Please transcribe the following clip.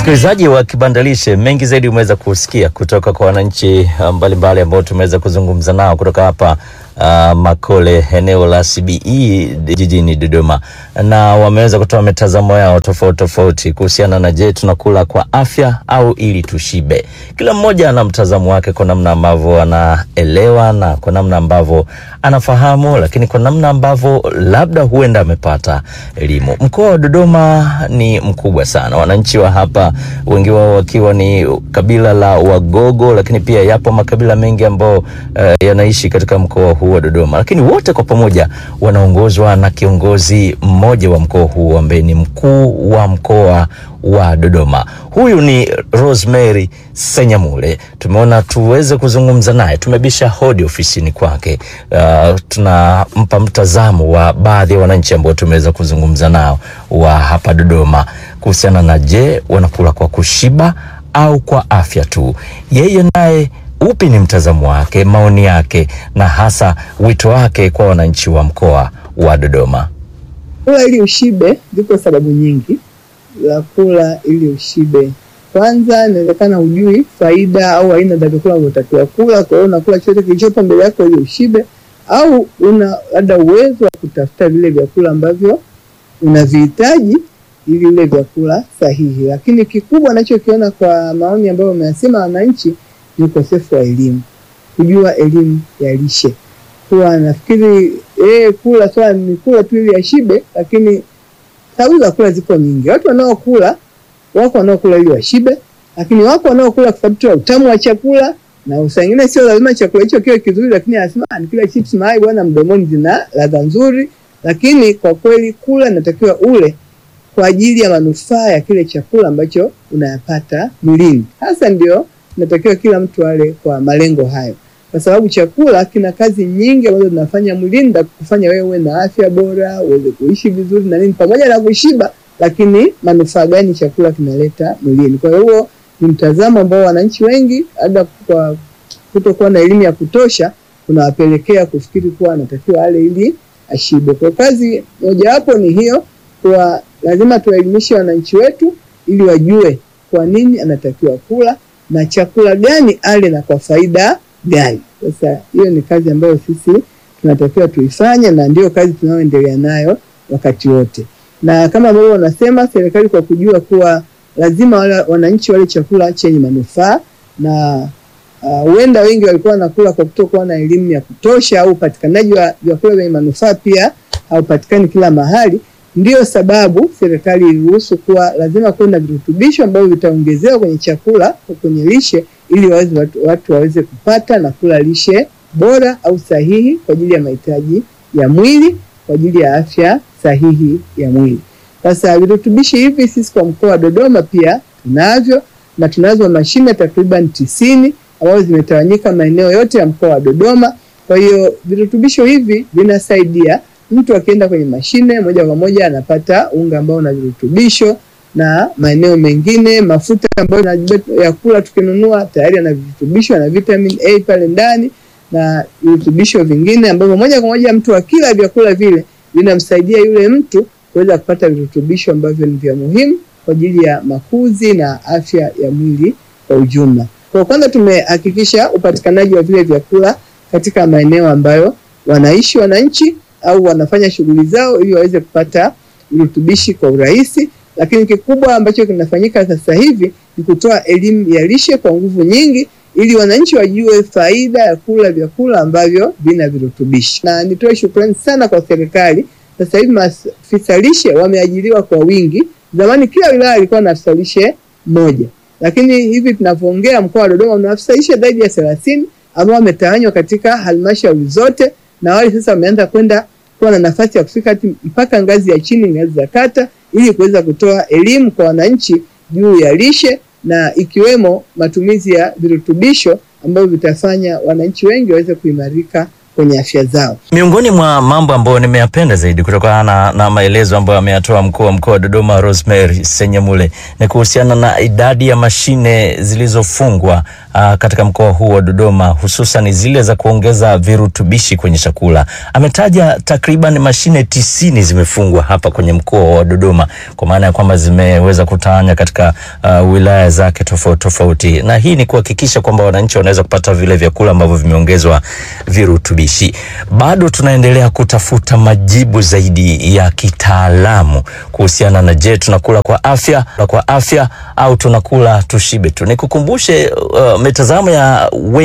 Msikilizaji wa Kibandalishe, mengi zaidi umeweza kusikia kutoka kwa wananchi mbalimbali ambao tumeweza kuzungumza nao kutoka hapa uh, Makole, eneo la CBE jijini Dodoma, na wameweza kutoa mitazamo yao tofauti tofauti kuhusiana na je, tunakula kwa afya au ili tushibe. Kila mmoja ana mtazamo wake kwa namna ambavyo anaelewa na kwa namna ambavyo anafahamu, lakini kwa namna ambavyo labda huenda amepata elimu. Mkoa wa Dodoma ni mkubwa sana, wananchi wa hapa wengi wao wakiwa ni kabila la Wagogo, lakini pia yapo makabila mengi ambao uh, yanaishi katika mkoa huu wa Dodoma, lakini wote kwa pamoja wanaongozwa na kiongozi mmoja wa mkoa huu ambaye ni mkuu wa mkoa wa Dodoma. Huyu ni Rosemary Senyamule. Tumeona tuweze kuzungumza naye, tumebisha hodi ofisini kwake. Uh, tunampa mtazamo wa baadhi ya wananchi ambao tumeweza kuzungumza nao wa hapa Dodoma kuhusiana na je, wanakula kwa kushiba au kwa afya tu. Yeye naye upi ni mtazamo wake, maoni yake, na hasa wito wake kwa wananchi wa mkoa wa Dodoma? Kula ili ushibe, ziko sababu nyingi za kula ili ushibe. Kwanza, inawezekana hujui faida au aina za vyakula unavyotakiwa kula, kwa hiyo unakula chochote kilichopo mbele yako ili ushibe, au una labda uwezo wa kutafuta vile vyakula ambavyo unavihitaji ili vile vyakula sahihi. Lakini kikubwa anachokiona kwa maoni ambayo wameyasema wananchi ni ukosefu wa elimu, kujua elimu ya lishe. Kuwa nafikiri eh, kula swala ni kula tu ili ashibe, lakini sababu za kula ziko nyingi. Watu wanaokula wako wanaokula ili washibe, lakini wako wanaokula kwa sababu tu ya utamu wa chakula, na saa ingine sio lazima chakula hicho kiwe kizuri, lakini anasema nikila chips mayai bwana, mdomoni zina ladha nzuri. Lakini kwa kweli kula inatakiwa ule kwa ajili ya manufaa ya kile chakula ambacho unayapata mwilini. Hasa ndio inatakiwa kila mtu ale kwa malengo hayo, kwa sababu chakula kina kazi nyingi ambazo zinafanya mwilini na kufanya wewe uwe na afya bora, uweze kuishi vizuri na nini, pamoja na kushiba, lakini manufaa gani chakula kinaleta mwilini? Kwa hiyo ni mtazamo ambao wananchi wengi labda kwa kutokuwa na elimu ya kutosha unawapelekea kufikiri kuwa anatakiwa ale ili ashibe. Kwa kazi mojawapo ni hiyo, kwa lazima tuwaelimishe wananchi wetu ili wajue kwa nini anatakiwa kula na chakula gani ale na kwa faida gani. Sasa hiyo ni kazi ambayo sisi tunatakiwa tuifanye, na ndio kazi tunayoendelea nayo wakati wote, na kama ambavyo wanasema serikali, kwa kujua kuwa lazima wale wananchi wale chakula chenye manufaa, na huenda uh, wengi walikuwa wanakula kwa kutokuwa na elimu ya kutosha, au upatikanaji wa vyakula vyenye manufaa pia haupatikani kila mahali. Ndiyo sababu serikali iliruhusu kuwa lazima kuwe na virutubisho ambavyo vitaongezewa kwenye chakula, kwenye lishe ili waweze watu, watu waweze kupata na kula lishe bora au sahihi kwa ajili ya mahitaji ya mwili, kwa ajili ya afya sahihi ya mwili. Sasa virutubishi hivi sisi kwa mkoa wa Dodoma pia tunavyo na tunazo mashine takriban tisini ambazo zimetawanyika maeneo yote ya mkoa wa Dodoma. Kwa hiyo virutubisho hivi vinasaidia mtu akienda kwenye mashine moja kwa moja anapata unga ambao una virutubisho na maeneo mengine mafuta ambayo ya kula tukinunua tayari yana virutubisho na vitamin A pale ndani na virutubisho vingine ambavyo moja kwa moja mtu akila vyakula vile vinamsaidia yule mtu kuweza kupata virutubisho ambavyo ni vya muhimu kwa ajili ya makuzi na afya ya mwili kwa ujumla. Kwa kwanza, tumehakikisha upatikanaji wa vile vyakula katika maeneo ambayo wanaishi wananchi au wanafanya shughuli zao ili waweze kupata virutubishi kwa urahisi. Lakini kikubwa ambacho kinafanyika sasa hivi ni kutoa elimu ya lishe kwa nguvu nyingi, ili wananchi wajue faida ya kula vyakula ambavyo vina virutubishi. Na nitoe shukrani sana kwa serikali. Sasa hivi maafisa lishe wameajiriwa kwa wingi. Zamani kila wilaya ilikuwa na afisa lishe mmoja, lakini hivi tunavyoongea mkoa wa Dodoma una afisa lishe zaidi ya thelathini ambao wametawanywa katika halmashauri zote na wale sasa wameanza kwenda kuwa na nafasi ya kufika mpaka ngazi ya chini, ngazi za kata, ili kuweza kutoa elimu kwa wananchi juu ya lishe na ikiwemo matumizi ya virutubisho ambavyo vitafanya wananchi wengi waweze kuimarika kwenye afya zao. Miongoni mwa mambo ambayo nimeyapenda zaidi kutokana na, na maelezo ambayo ameyatoa mkuu wa mkoa wa Dodoma Rosemary Senyamule ni kuhusiana na idadi ya mashine zilizofungwa uh, katika mkoa huu wa Dodoma hususan zile za kuongeza virutubishi kwenye chakula. Ametaja takriban mashine tisini zimefungwa hapa kwenye mkoa wa Dodoma kwa maana ya kwamba zimeweza kutawanya katika uh, wilaya zake tofauti tofauti, na hii ni kuhakikisha kwamba wananchi wanaweza kupata vile vyakula ambavyo vimeongezwa virutubishi. Bado tunaendelea kutafuta majibu zaidi ya kitaalamu kuhusiana na je, tunakula kwa afya kwa afya au tunakula tushibe tu. Nikukumbushe uh, mitazamo ya wengi